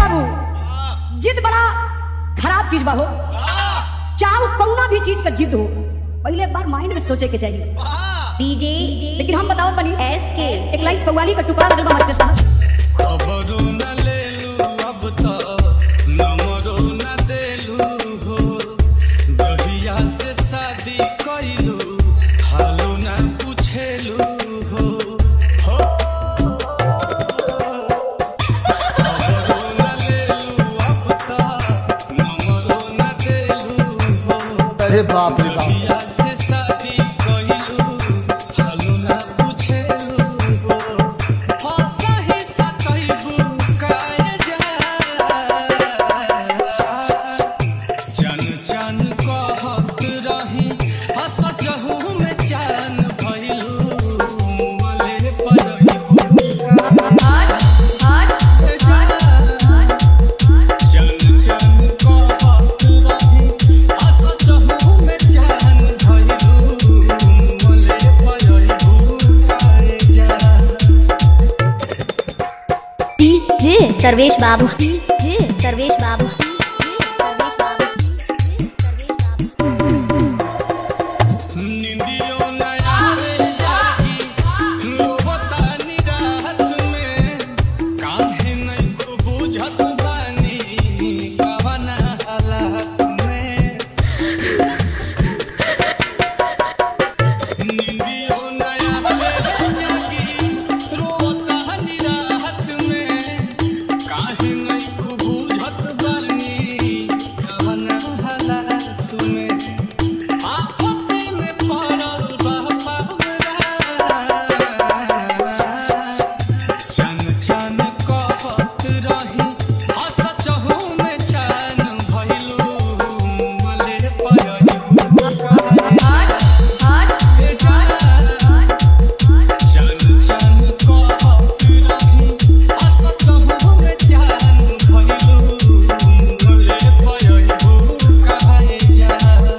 बाबू जिद बड़ा खराब चीज बा हो चाहे कौना भी चीज का जिद हो पहले एक बार माइंड में सोचे के चाहिए डीजे लेकिन हम बताओ तनी एस के एक लाइन कव्वाली का टुकड़ा लगल बा मास्टर साहब खबरो न लेलू अब तो नंबरो न देलू हो जहिया से शादी कइलू हालो न पूछेलू हो हो। खबरो न लेलू अब तो नंबरो न देलू हो अरे बाप रे बाप जहिया से शादी कइलू हालो न पूछेलू हो हंसहि सतैबू काहे जा चन चन कहत रही हंस जहू में चैन भइलू मले पलैबू चन चन कहत रही हंस जहू में चैन भइलू मले पलैबू काहे जा डीजे सर्वेश बाबू डीजे सर्वेश बाबू सर्वेश बाबू निंदियो न आवे जागी रोवतानी रात में काहे नहीं को बुझत बानी कवना हालात में निंदियो न आवे जागी रोवतानी रात में काहे नहीं को बुझत बानी कवना हालात में आपत्ति में पड़ल बा पावरा। चन चन कहत रही हंस चहु में चैन भइलू मले पयलू चन चन कहत रही हंस चहु में चैन भइलू मले पयलू काहे जा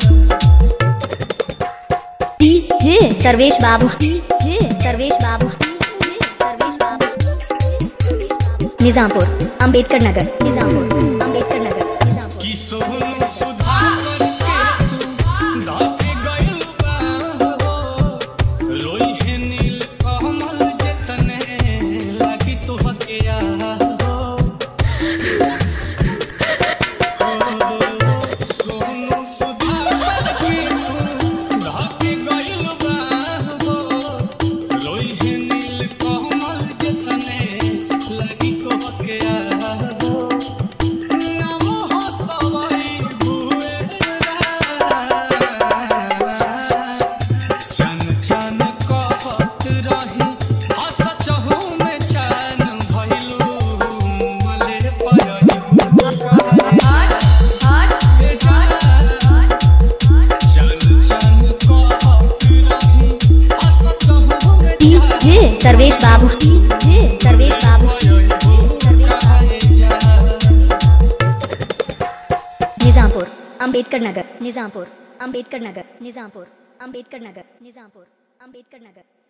डीजे सर्वेश बाबू डीजे सर्वेश बाबू डीजे सर्वेश बाबू निजामपुर अंबेडकर नगर निजामपुर अंबेडकर नगर निजामपुर कि सोनू सुधाकर के तू धाके गइल बा हो रोई है नील कमल जतने लागी तो हकिया हो सोनू सुधाकर के तू धाके गइल बा हो रोई है नील कमल जतने लागी तो हकिया हो नमो हसवई भुएरा चन चन कहत रही हस चहु में चैन भइलू मले पयलू चन चन कहत रही हस चहु में डीजे सर्वेश बाबू डीजे सर्वेश बाबू निजामपुर अंबेडकर नगर निजामपुर अंबेडकर नगर निजामपुर अंबेडकर नगर निजामपुर अंबेडकर नगर